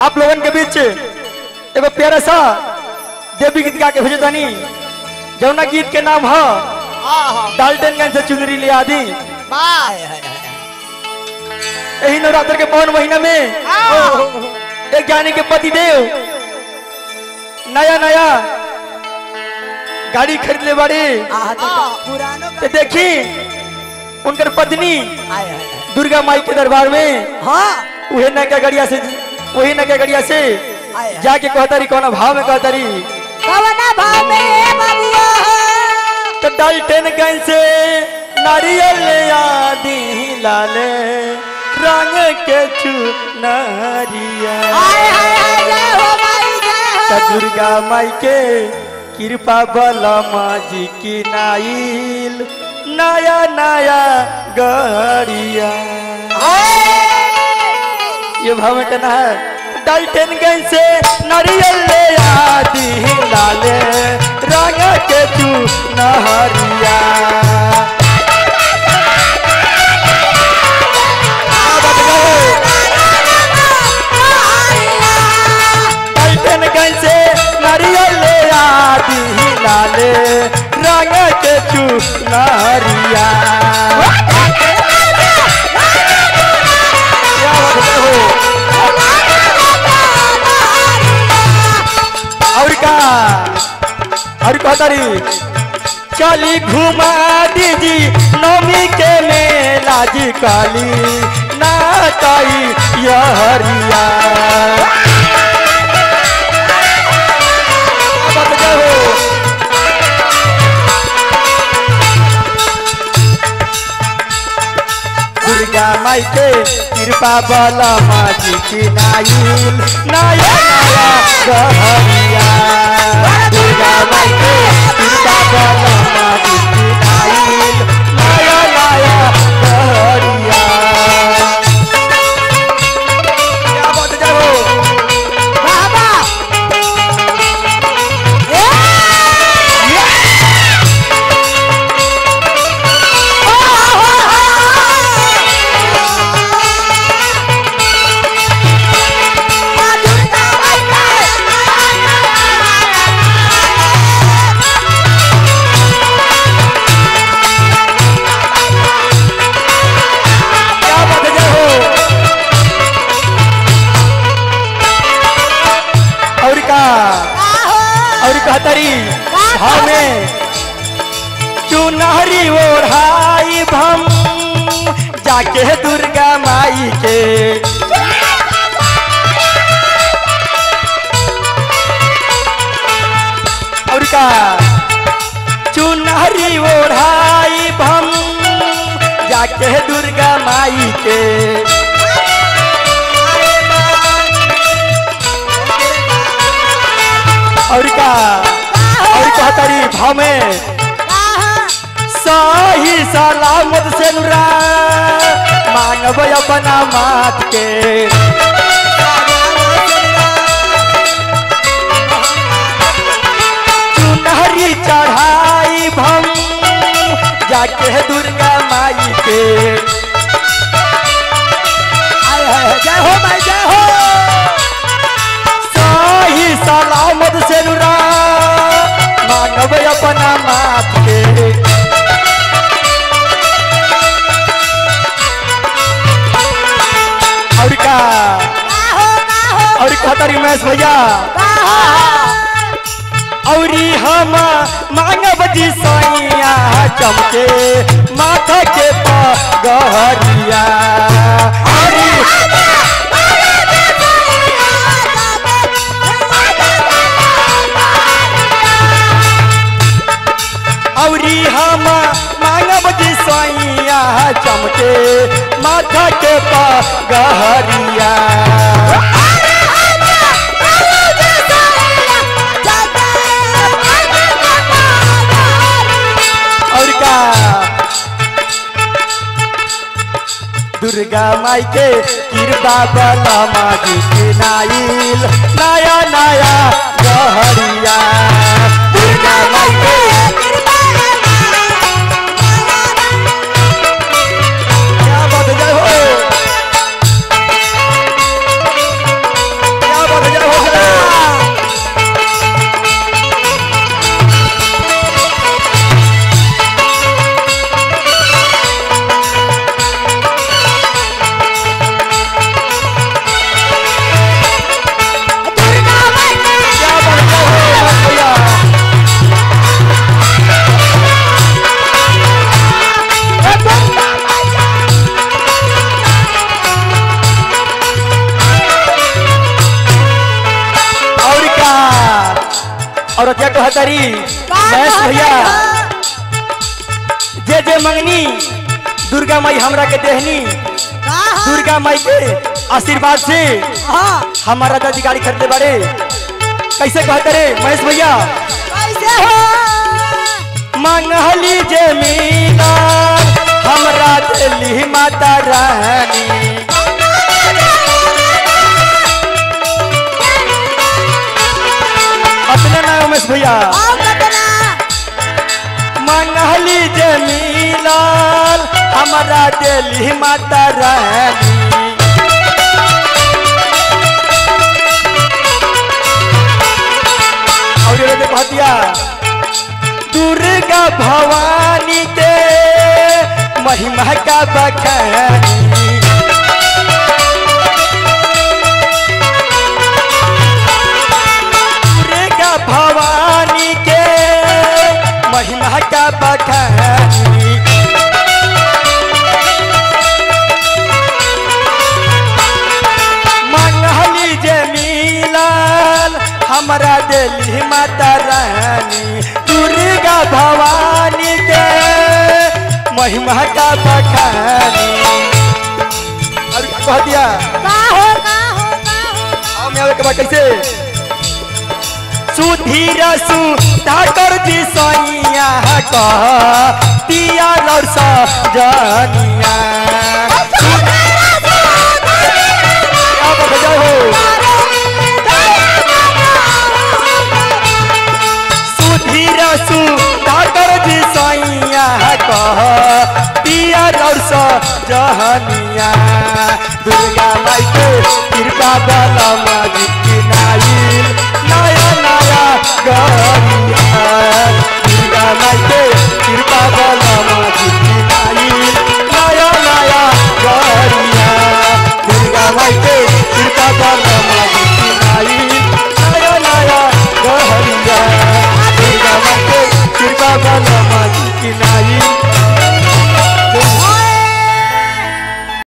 आप लोगन के बीच एगो प्यारा सा देवी गीत गा के भेजे तनी जौना गीत के नाम है डाल्टनगंज से चुनरी ले आदि यही नवरात्र के पवन महीना में एक ज्ञानी के पति देव नया नया गाड़ी खरीद ले बाड़ी पुरानो तो देखी उनकर पत्नी आय हाय दुर्गा माई के दरबार में हाँ उहे नका गड़िया से वही नका गड़िया से आय जाके कहतारी कौन भाव में कहतारी कवना भाव में हे बबुआ तो डाल्टनगंज से नारियल ले आदि लाले रंग के चुनरिया आय हाय हाय जय हो माई जय तो हो दुर्गा माई के कृपा बलमा जी की नाइल नया नया गड़िया ये भाव में कहना है डाल्टनगंज से नारियल ले आदि लाले रंग के चुनरिया डाल्टनगंज से नारियल ले आदि लाले रंग के चुनरिया क्या बात है हो और का और कहतारी चली घुमा दीजी नौमी के मेला जी काली नाताई यहरिया बात क्या हो दुर्गा माई के कृपा बला माजी की नाइल नया नया गहरिया दुर्गा माई के कृपा बला माजी की नाइल नया नया गहरिया क्या बात जाओ बाबा क्या बात जाओ और का और कहतरी भाव में चुनहरी ओढ़ाई भम जाके दुर्गा माई के और का चुनहरी ओढ़ाई भम जाके दुर्गा माई के और का और कहतरी भाव में सही सलामत से नुरा मांगब अपना मात के चुनहरी चढ़ाई भम जाके दुर्गा माई के आय हाय हाय, जय हो माई जय हो सही सलामत से नुरा मांगब अपना मात के और का और कहतारी महेश भैया औरी हम मांगब जी सैया चमके माथा के पगहरिया औरी औरी हम मांगब जी सैया चमके माथा के पगहरिया और का दुर्गा माई के कृपा बला माजी के नाइल नया नया गहरिया दुर्गा माई के क्या बात जय हो क्या और क्या कहतरी महेश भैया जे जे मंगनी दुर्गा माई हमरा के देहनी दुर्गा माई के आशीर्वाद से हाँ हमारा दादी गाड़ी खरीदे बारे कैसे कहते रे महेश भैया कैसे हो मंगली जमीना हमरा दिल्ली माता रानी अपने ना उमेश भैया आओ कतना मंगली जमीना हमरा दिल्ली माता रानी और ये देखो हतिया दुर्गा भवानी के महिमा का बखानी दुर्गा भवानी के महिमा का बखानी मंगली जमीलाल हमरा दिल्ली माता रानी दुर्गा भवानी के महिमा का बखानी और कह दिया का हो का हो का हो आओ मैं आवे के बाद कैसे सुधीर सु ठाकर जी सैया कह दिया लड़ सजनिया अब बजाओ हो सुधीर सु ठाकर जी सैया कह दिया लड़ सजनिया दुर्गा माई के कृपा बलम नाइल नया नया गरिया दुर्गा माई के कृपा बल